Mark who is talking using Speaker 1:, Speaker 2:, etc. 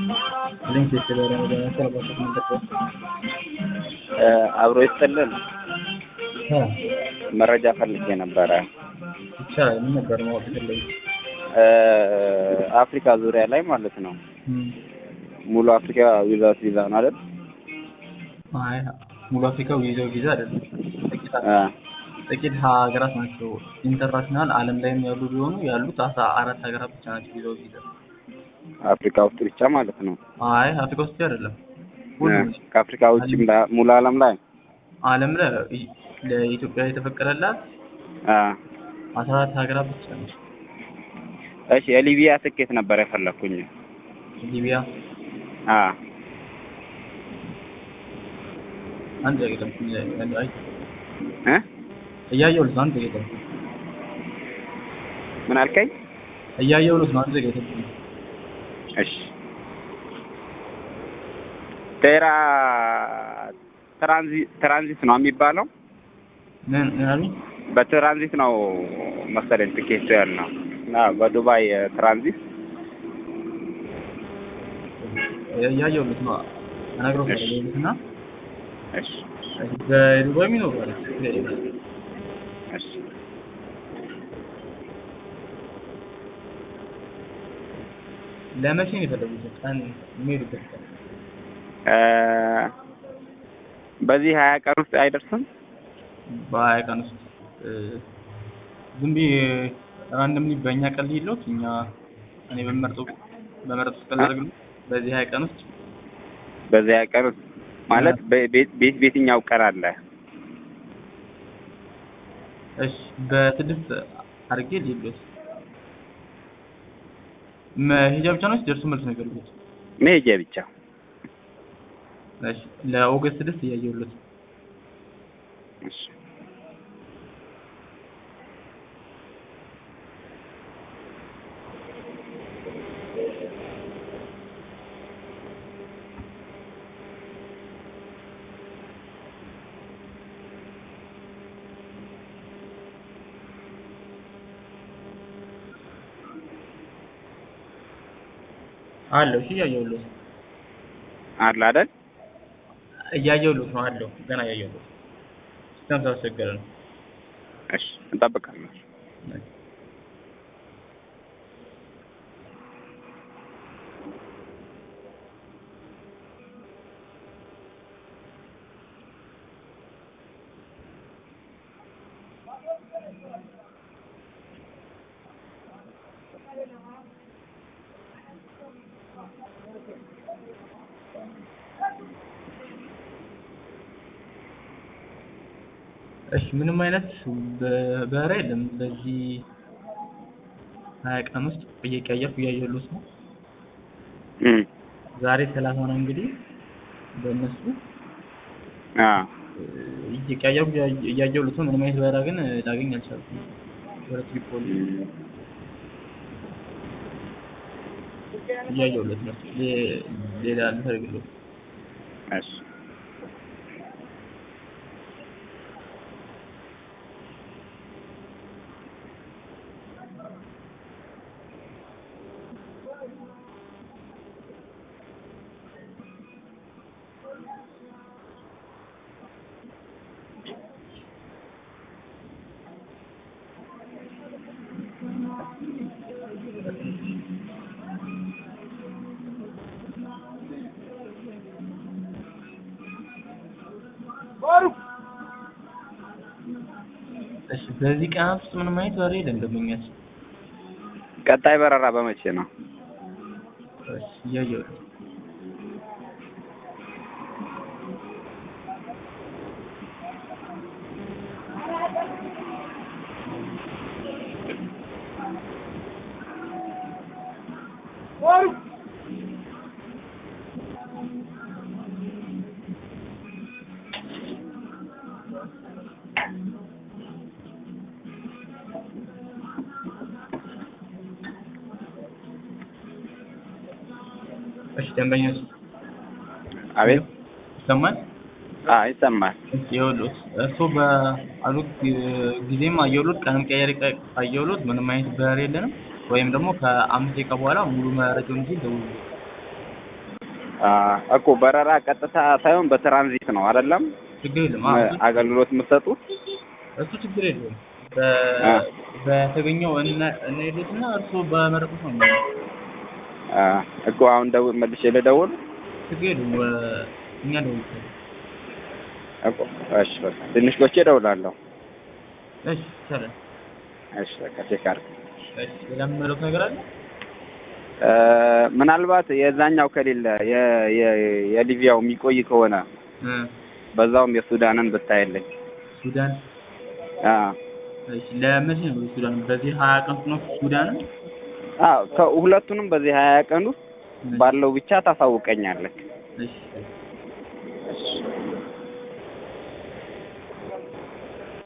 Speaker 1: ሊንክ የተደረገ ነገር አባቶች ምንጠቀስ
Speaker 2: አብሮ ይስጥልን። መረጃ ፈልጌ ነበረ።
Speaker 1: ይቻላል። ምን ነበር ማወቅ የፈለጉት?
Speaker 2: አፍሪካ ዙሪያ ላይ ማለት ነው። ሙሉ አፍሪካ ዊዛውት ቪዛ ነው አይደል?
Speaker 1: አይ ሙሉ አፍሪካ ዊዛው ቪዛ አይደለም። ጥቂት
Speaker 2: አ
Speaker 1: ጥቂት ሀገራት ናቸው ኢንተርናሽናል ዓለም ላይም ያሉ ቢሆኑ ያሉት አስራ አራት ሀገራት ብቻ ናቸው ዊዛው ቪዛ።
Speaker 2: አፍሪካ ውስጥ ብቻ ማለት ነው።
Speaker 1: አይ አፍሪካ ውስጥ አይደለም። ሁሉም
Speaker 2: ከአፍሪካ ውጭም ላ- ሙሉ ዓለም ላይ
Speaker 1: ዓለም ላይ ለኢትዮጵያ የተፈቀደላት
Speaker 2: አ
Speaker 1: አስራ አራት ሀገራት ብቻ ነው።
Speaker 2: እሺ የሊቢያ ትኬት ነበር የፈለኩኝ።
Speaker 1: ሊቢያ
Speaker 2: አ
Speaker 1: አንድ አይደለም አይ
Speaker 2: እ
Speaker 1: እያየሁልህ ነው። አንድ አይደለም
Speaker 2: ምን አልከኝ?
Speaker 1: እያየሁልህ ነው። አንድ አይደለም
Speaker 2: እሺ ቴራ ትራንዚት ትራንዚት ነው የሚባለው።
Speaker 1: ምን ምን አሉኝ?
Speaker 2: በትራንዚት ነው መሰለኝ ትኬቱ ያልነው እና በዱባይ ትራንዚት
Speaker 1: እያየሁልህ ነው። እነግርህ
Speaker 2: እሺ።
Speaker 1: እና
Speaker 2: እሺ
Speaker 1: በዱባይ የሚኖሩ አለ
Speaker 2: እሺ
Speaker 1: ለመቼ ነው የፈለጉት? ቀን የሚሄዱበት ቀን
Speaker 2: እ በዚህ ሀያ ቀን ውስጥ አይደርስም።
Speaker 1: በሀያ ቀን ውስጥ እ ዝም ብዬ ራንደምሊ በእኛ ቀን ልሂድሎት እኛ እኔ በመርጠው በመረጡት ቀን ላድርግሎት በዚህ ሀያ ቀን ውስጥ
Speaker 2: በዚህ ሀያ ቀን ውስጥ ማለት በ- ቤት ቤት ቤትኛው ቀን አለ?
Speaker 1: እሺ በስድስት አድርጌ ልሂድሎት መሄጃ ብቻ ነው ወይስ ደርሶ መልስ ነው የፈለጉት?
Speaker 2: መሄጃ ብቻ።
Speaker 1: እሺ ለኦገስት ስድስት እያየሁለት ነው።
Speaker 2: እሺ
Speaker 1: አለው እሺ እያየሁለት ነው።
Speaker 2: አለ አይደል?
Speaker 1: እያየሁለት ነው አለው ገና እያየሁለት ነው። ሲስተም ስላስቸገረ ነው።
Speaker 2: እሺ እንጠብቃለን።
Speaker 1: እሺ ምንም አይነት በ- በረራ የለም በዚህ ሀያ ቀን ውስጥ እየቀየርኩ እያየሁለት ነው።
Speaker 2: እም
Speaker 1: ዛሬ ሰላሳ ነው እንግዲህ በእነሱ
Speaker 2: አ
Speaker 1: እ፣ እየቀያየርኩ እያ- እያየሁለት ነው። ምንም አይነት በረራ ግን እ፣ ላገኝ አልቻልኩም። ወደ ትሪፖሊ
Speaker 2: እም
Speaker 1: እያየሁለት ነው። ሌ- ሌላ ልፈልግልህ።
Speaker 2: እሺ
Speaker 1: እሺ በዚህ ቀናት ውስጥ ምንም አይነት በረራ የለም ደንበኛችን።
Speaker 2: ቀጣይ በረራ በመቼ ነው?
Speaker 1: እሺ እያየሁት ነው። እሺ ደንበኛችን
Speaker 2: አቤት
Speaker 1: ይሰማል?
Speaker 2: አ ይሰማል።
Speaker 1: ይኸውልዎት እርስዎ በአሉት ጊዜም አየሁሎት ቀንም ቀያሪ ቀ- አየሁሎት ምንም አይነት በረራ የለንም። ወይም ደግሞ ከአምስት ደቂቃ በኋላ ሙሉ መረጃውን ይዤ እደውልልዎት።
Speaker 2: አ እኮ በረራ ቀጥታ ሳይሆን በትራንዚት ነው አይደለም
Speaker 1: ችግር የለም። አዎ እሱ-
Speaker 2: አገልግሎት የምትሰጡት?
Speaker 1: እሱ ችግር የለውም።
Speaker 2: አ
Speaker 1: በ- በተገኘው እና እንሄድና እርስዎ በመረጡት ነው የሚሆነው።
Speaker 2: አ እኮ አሁን ደውል መልሼ ልደውል
Speaker 1: ችግር የለውም። ወ- እኛ ደውል
Speaker 2: እኮ እሺ በቃ ትንሽ ቆይቼ እደውላለሁ።
Speaker 1: እሺ ይቻላል።
Speaker 2: እሺ በቃ ቼክ አድርግ።
Speaker 1: እሺ ሌላ የምመለውት ነገር አለ?
Speaker 2: እ ምናልባት የዛኛው ከሌለ የ- የ- የሊቢያው የሚቆይ ከሆነ
Speaker 1: እ
Speaker 2: በዛውም የሱዳንን ብታይልኝ።
Speaker 1: ሱዳን
Speaker 2: አ
Speaker 1: እሺ ለመቼ ነው ሱዳን? በዚህ ሀያ ቀን ውስጥ ነው ሱዳን?
Speaker 2: አዎ ከሁለቱንም በዚህ ሀያ ቀን ውስጥ ባለው ብቻ ታሳውቀኛለህ።
Speaker 1: እሺ
Speaker 2: እሺ